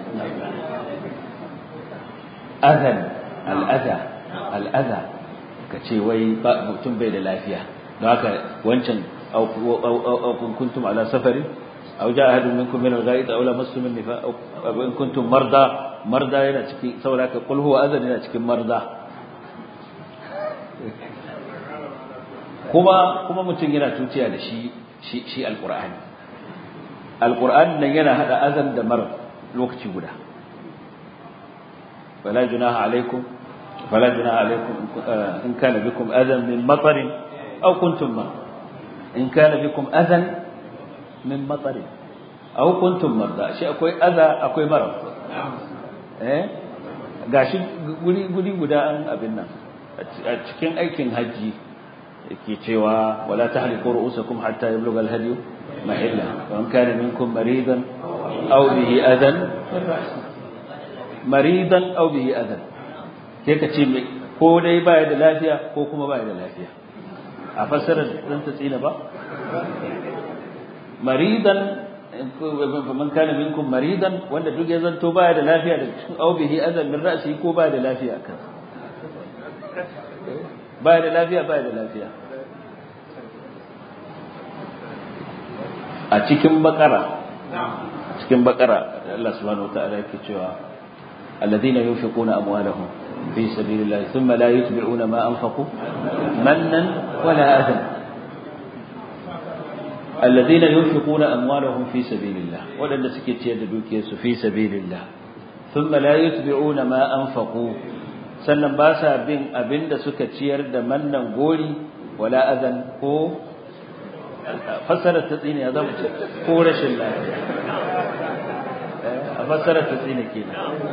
azan al'aza al'aza ka ce wai mutum bai da lafiya don haka wancan aukun kuntum ala safarin aw jaa ahadun minkum min al-ghaid aw lamastum an-nifa aw in kuntum marda marda yana cikin saboda ka qul huwa azan yana cikin marda kuma kuma mutum yana tuciya da shi shi shi alqur'ani alqur'ani nan yana hada azan da mar lokaci guda fala junaha alaikum fala junaha alaikum in kana bikum azan min matarin aw kuntum ma in kana bikum azan min matarin aw kuntum marda shi akwai aza akwai mara eh gashi guri guri guda an abin nan a cikin aikin haji yake cewa wala tahliqu ru'usakum hatta yablugha al-hadi mahilla wa in kana minkum maridan aw bihi adan maridan aw bihi adan sai ka ce ko dai baya da lafiya ko kuma baya da lafiya a fassarar dan ta tsina ba maridan man kana minkum maridan wanda duk ya zanto baya da lafiya da cikin aw bihi adan min ra'si ko baya da lafiya kan baya da lafiya baya da lafiya a cikin bakara cikin bakara Allah subhanahu wataala yake cewa alladhina yunfiquna amwalahum fi sabilillah thumma la yutbi'una ma anfaqu mannan wala adhan alladhina yunfiquna amwalahum fi sabilillah wadanda suke ciyar da dukiyarsu fi sabilillah thumma la yutbi'una ma anfaqu sannan ba sa bin abinda suka ciyar da mannan gori wala azan ko fassarar ta tsine ya zama ko rashin lafiya a fassarar ta tsine kenan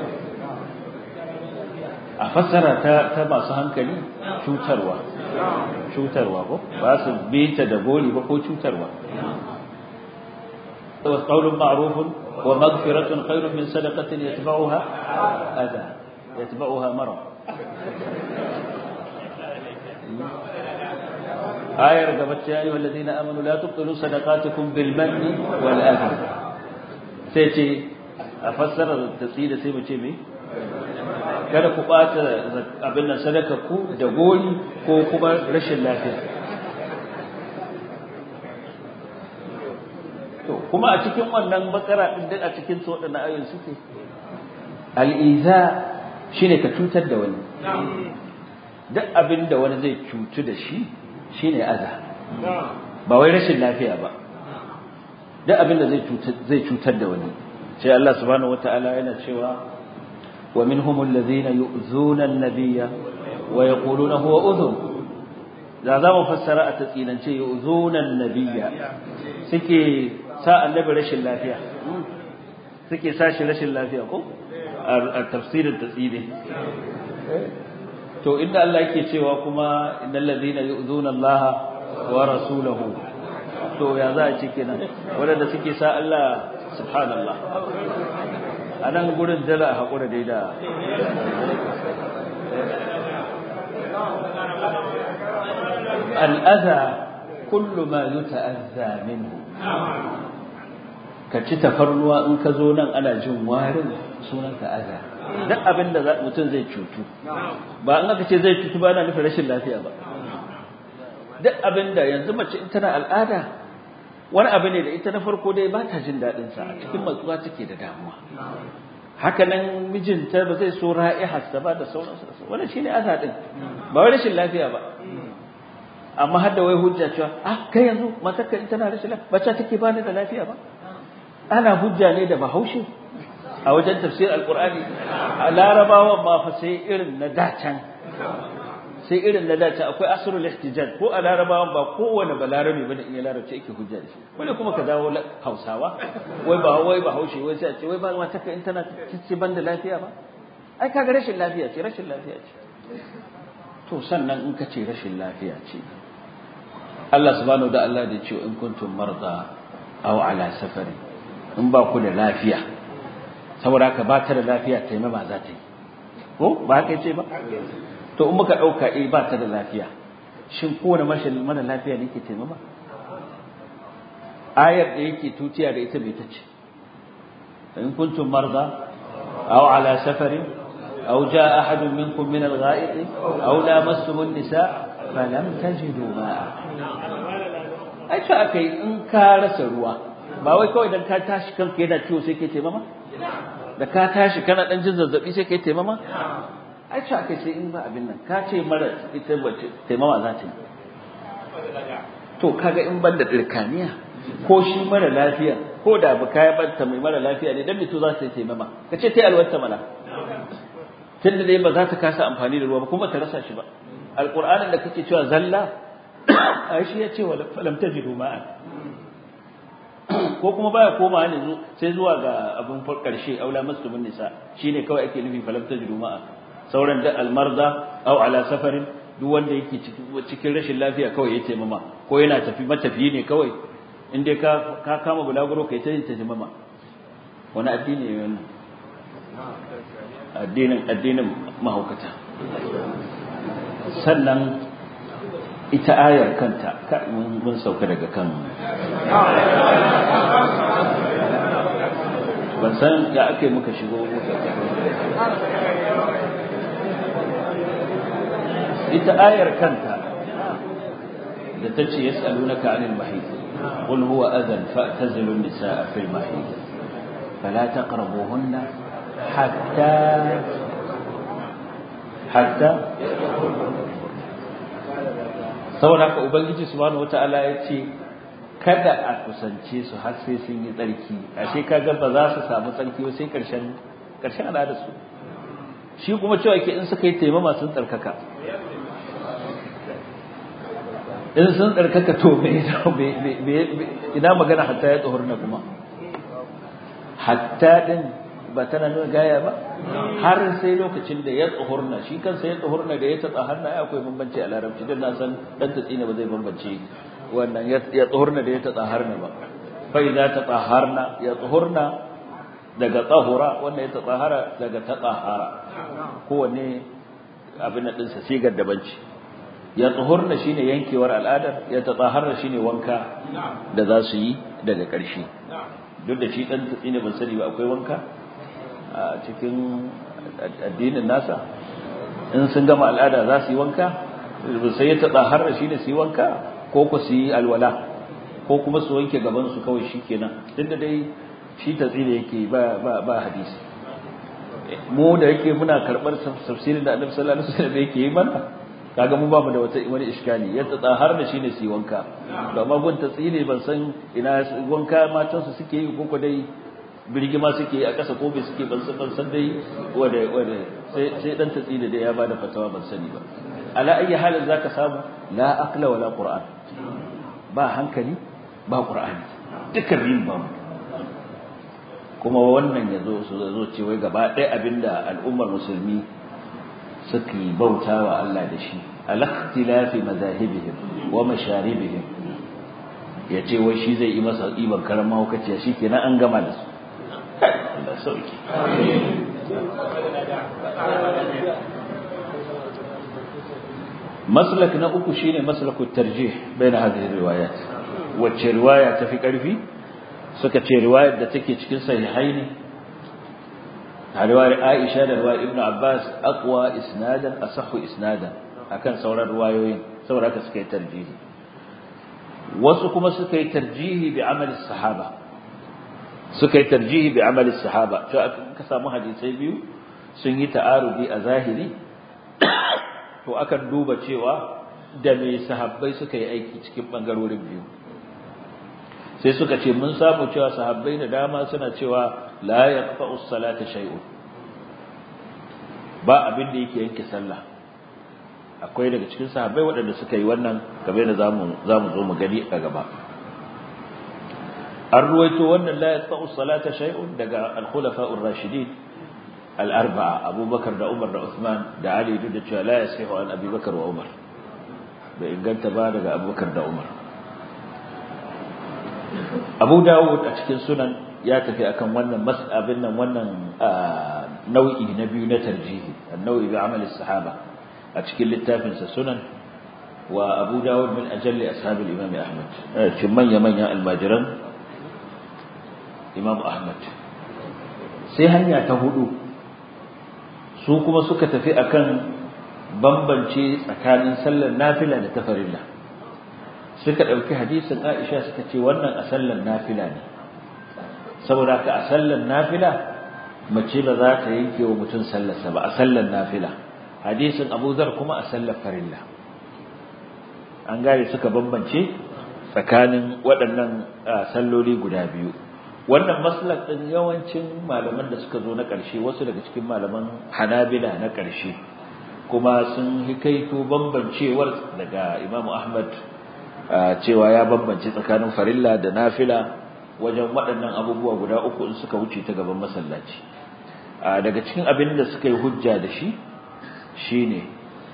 a fassara ta ta masu hankali cutarwa cutarwa ko ba su bi ta da gori ba ko cutarwa wa qawlun ma'rufun wa maghfiratun khairun min sadaqatin yatba'uha adha yatba'uha marad ayar gaba ta yi walladina amanu la tubtilu sadaqatukum bil manni wal adha sai ce a fassara da tsida sai mu ce me kada ku bata abin nan sadaka ku da gori ko kuma rashin lafiya to kuma a cikin wannan bakara din a cikin su wadannan ayoyin suke al-iza shine ka cutar da wani duk abin da wani zai cutu da shi shine aza ba wai rashin lafiya ba duk abin da zai cutar da wani sai Allah subhanahu wataala yana cewa wa minhum alladhina yu'zuna an-nabiyya wa yaquluna huwa udhun da za mu fassara a tatsinance yu'zuna an-nabiyya suke sa annabi rashin lafiya suke sa shi rashin lafiya ko a tafsirin tatsini to inda Allah yake cewa kuma innal ladhina yu'zuna Allah wa rasulahu to ya za a ce kenan wanda suke sa Allah subhanallah anan gurin dala hakura dai da al'adha kullu ma yuta'azza minhu ka ci tafarnuwa in ka zo nan ana jin warin sunanka aza duk abin da mutum zai cutu ba an aka ce zai cutu ba na nufin rashin lafiya ba duk abin da yanzu mace in tana al'ada wani abu ne da ita na farko dai ba ta jin daɗin sa a cikin matsuwa take da damuwa haka nan mijinta ba zai so ra'iharsa ba da sauransu wannan shine aza din ba wai rashin lafiya ba amma har da wai hujja cewa ah kai yanzu matarka in tana rashin lafiya bacci take bani da lafiya ba ana hujja ne da bahaushe a wajen tafsir alqur'ani a larabawan ma fa sai irin na dacan sai irin na dacan akwai asrul ihtijaj ko a larabawan ba kowane balarabe bane in ya larabci yake hujja da shi wani kuma ka dawo hausawa wai ba wai bahaushe wai sai a ce wai ba matarka in tana cici banda lafiya ba ai kaga rashin lafiya ce rashin lafiya ce to sannan in ka ce rashin lafiya ce Allah subhanahu da Allah da ce in kuntum marda aw ala safari in ba ku da lafiya saboda haka ba ta da lafiya taimama za ta yi ko ba haka ce ba to in muka dauka eh ba ta da lafiya shin kowane mashin mara lafiya ne ke taimama ayar da yake tutiya da ita bai ta ce in kuntum marda aw ala safarin aw jaa ahadun minkum min al-gha'id aw lamastum an-nisa falam tajidu ma'a ai ce akai in ka rasa ruwa ba wai kawai dan ka tashi kanka yana ciwo sai kai taimama da ka tashi kana dan jin zazzabi sai kai taimama ai ce akai sai in ba abin nan ka ce mara ita bace taimama za ta yi to kaga in ban da dirkaniya ko shi mara lafiya ko da ba kai banta mai mara lafiya ne dan mito za ta yi taimama ka ce tai alwata mana tunda dai ba za ta kasa amfani da ruwa ba kuma ta rasa shi ba alqur'anin da kake cewa zalla ai shi ya ce wa lam tajidu ma'an ko kuma baya koma ne sai zuwa ga abin karshe aula muslimin nisa shine kawai ake nufi falam tajidu ma'a sauran da almarda aw ala safarin duk wanda yake cikin rashin lafiya kawai ya taimama ko yana tafi matafiyi ne kawai in dai ka ka kama bulaguro kai ta yin taimama wani addini ne wannan addinin addinin mahaukata sannan ita ayar kanta mun sauka daga kan ban san ya ake muka shigo ita ayar kanta da ta ce yas'alunaka 'anil mahid qul huwa adhan fa'tazilu an-nisaa fil mahid fala taqrabuhunna hatta hatta saboda haka ubangiji subhanahu wataala ya ce kada a kusance su har sai sun yi tsarki ashe kaga ba za su samu tsarki ba sai karshen karshen al'adar su shi kuma cewa ke in suka yi taimama sun tsarkaka in sun tsarkaka to me ina magana hatta ya tsohurna kuma hatta din ba tana nuna gaya ba har sai lokacin da ya tsohurna shi kansa ya tsohurna da ya tatsa hannu ai akwai bambanci a larabci don na san dan tatsina ba zai bambance wannan ya tsohurna da ya tatsa harna ba fa idza tatahharna ya tsohurna daga tsahura wanda ya tatahara daga tatahara kowanne abin din sa sigar dabanci ya tsohurna shine yankewar al'adar ya tatahharna shine wanka da za su yi daga ƙarshe duk da shi dan tatsina ban sani ba akwai wanka a cikin addinin nasa in sun gama al'ada za su yi wanka sai ya taɓa har shi ne su yi wanka ko ku su yi alwala ko kuma su wanke gaban su kawai shi kenan duk da dai shi tatsi da yake ba ba ba hadisi mu da yake muna karɓar tafsirin da annabi sallallahu alaihi wasallam yake yi mana kaga mu ba mu da wata wani iskali ya tsada har da shi ne su yi wanka to amma gun tatsi ne ban san ina wanka matan su suke yi ko ko dai birgima suke a ƙasa ko bai suke ban san ban san dai wanda wanda sai sai dan tatsi da ya bada fatawa ban sani ba ala ayi halin zaka samu la aqla wala qur'an ba hankali ba qur'ani dukkan rin ba kuma wannan yazo su zo ce wai gaba ɗaya abinda al'ummar musulmi suke bautawa Allah da shi al-ikhtilafi madahibihim wa masharibihim yace wai shi zai yi masa iban karama hukaciya shikenan an gama da su Allah sauki maslak na uku shine maslakut tarjih baina hadhihi riwayat wacce riwaya tafi karfi suka ce riwayar da take cikin sahihaini a riwayar Aisha da riwayar Ibn Abbas aqwa isnadan asahhu isnadan akan sauran riwayoyin saboda haka suka yi tarjihi wasu kuma suka yi tarjihi bi amali sahaba suka yi tarjihi bi amali sahaba to ka samu hadisai biyu sun yi ta'arudi a zahiri to akan duba cewa da me sahabbai suka yi aiki cikin bangarorin biyu sai suka ce mun samu cewa sahabbai da dama suna cewa la yaqta'u as-salata shay'un ba abin da yake yanke sallah akwai daga cikin sahabbai waɗanda suka yi wannan kamar da zamu zamu zo mu gani a gaba an ruwaito wannan la yaqta'u as-salata shay'un daga al-khulafa'ur rashidin al-arba'a Abubakar da Umar da Uthman da Ali duk da cewa la yasihu an Abi Bakar wa Umar bai inganta ba daga Abubakar da Umar Abu Dawud a cikin sunan ya tafi akan wannan mas'abin nan wannan nau'i na biyu na tarjihi an-nau'i bi amali sahaba a cikin littafin sa sunan wa Abu Dawud min ajalli ashabil Imam Ahmad cikin manya manyan almajiran Imam Ahmad sai hanya ta hudu su kuma suka tafi akan bambance tsakanin sallar nafila da tafarilla suka dauki hadisin Aisha suka ce wannan a sallar nafila ne saboda ka a sallar nafila mace ba za ta yanke wa mutum sallarsa ba a sallar nafila hadisin Abu Zar kuma a sallar farilla an gane suka bambance tsakanin waɗannan salloli guda biyu wannan maslak din yawancin malaman da suka zo na ƙarshe wasu daga cikin malaman Hanabila na ƙarshe kuma sun hikaito bambancewar daga Imam Ahmad cewa ya bambance tsakanin farilla da nafila wajen waɗannan abubuwa guda uku in suka wuce ta gaban masallaci daga cikin abin da suka yi hujja da shi shine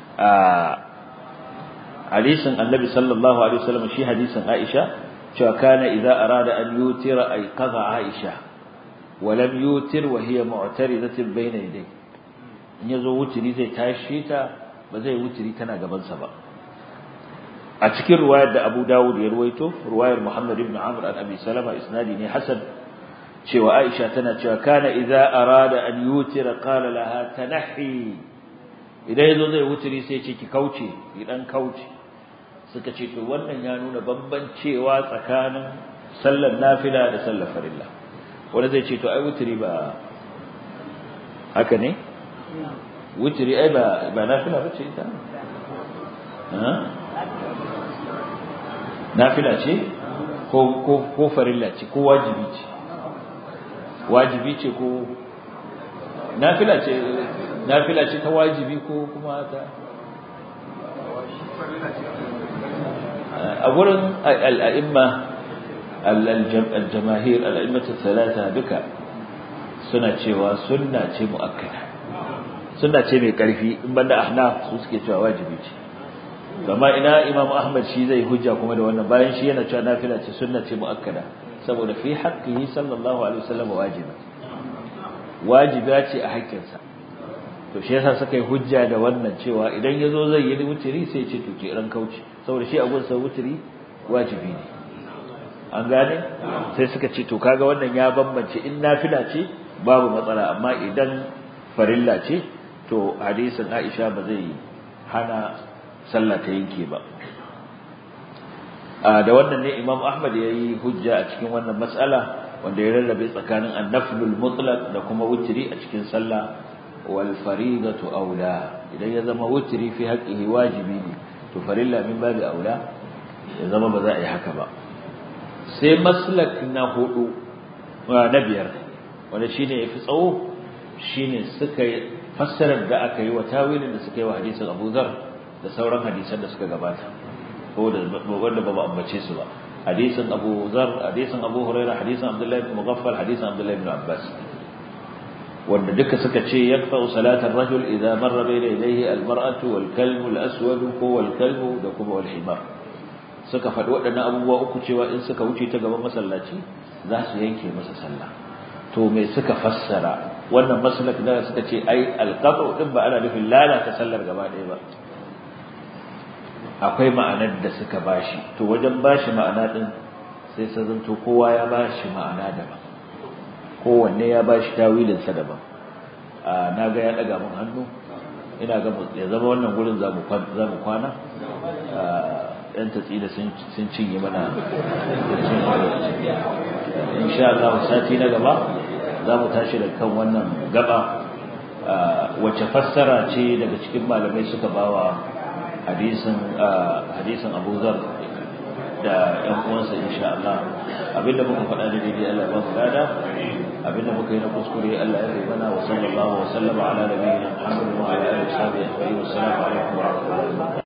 hadisin Annabi sallallahu alaihi wasallam shi hadisin Aisha cewa kana idza arada an yutira ay qaza Aisha wa lam yutir wa hiya mu'taridatin bayna yadayhi in yazo wutiri zai tashi ta ba zai wutiri tana gaban sa ba a cikin riwayar da Abu Dawud ya ruwaito riwayar Muhammad ibn Amr an Abi Salama isnadi ne hasan cewa Aisha tana cewa kana idza arada an yutira qala laha tanahi idan yazo zai wutiri sai ce ki kauce ki dan kauce suka ce to wannan ya nuna bambancewa tsakanin sallar nafila da sallar farilla wanda zai ce to ai wutiri ba haka ne wutiri ai ba ba nafila bace ita ha nafila ce ko ko ko farilla ce ko wajibi ce wajibi ce ko nafila ce nafila ce ta wajibi ko kuma ta a gurin al'a'imma al-jamahir al'a'immatu talata duka suna cewa sunna ce mu'akkada sunna ce mai karfi in banda ahnaf su suke cewa wajibi ce kama ina imam ahmad shi zai hujja kuma da wannan bayan shi yana cewa nafila ce sunna ce mu'akkada saboda fi haqqihi sallallahu alaihi wasallam wajiba wajiba ce a haƙƙinsa to shi yasa suka yi hujja da wannan cewa idan yazo zai yi wutiri sai ce to ke ran kauce saboda shi a gunsa wutiri wajibi ne an gane sai suka ce to kaga wannan ya bambance in nafila ce babu matsala amma idan farilla ce to hadisin Aisha ba zai hana sallah ta yanke ba da wannan ne Imam Ahmad ya yi hujja a cikin wannan matsala wanda ya rarrabe tsakanin annaflul mutlaq da kuma wutiri a cikin sallah wal faridatu aula idan ya zama wutiri fi haqqihi wajibi ne to farilla min babu aula ya zama ba za a yi haka ba sai maslak na hudu na biyar wanda shine yafi tsawo shine suka fassarar da aka yi wa tawilin da suka yi wa hadisin Abu Dharr da sauran hadisan da suka gabata ko da wanda ba ambace su ba hadisin Abu Dharr hadisin Abu Hurairah hadisin Abdullah ibn Mughaffal hadisin Abdullah ibn Abbas wanda duka suka ce yakfa salatar rajul idza marra bayna yadayhi almar'atu wal kalbu al aswad ko wal kalbu da kuma wal himar suka faɗi waɗannan abubuwa uku cewa in suka wuce ta gaban masallaci za su yanke masa sallah to me suka fassara wannan maslak da suka ce ai alqatu din ba ana nufin lalata sallar gaba ɗaya ba akwai ma'anar da suka bashi to wajen bashi ma'ana din sai sai zanto kowa ya bashi ma'ana daban kowanne ya ba shi tawilinsa daban na ga ya ɗaga mun hannu ina ga ya zama wannan gurin za mu kwana ɗan tatsi da sun cinye mana insha Allah sati na gaba za mu tashi da kan wannan gaba wacce fassara ce daga cikin malamai suka bawa hadisin hadisin Abu Zar da ƴan uwansa insha Allah abinda muka faɗa da daidai Allah ya ba mu lada abinda muka yi na kuskure Allah ya yi mana wa sallallahu wa sallama ala nabiyyina Muhammad wa ala alihi wa sahbihi wa sallam alaikum wa rahmatullahi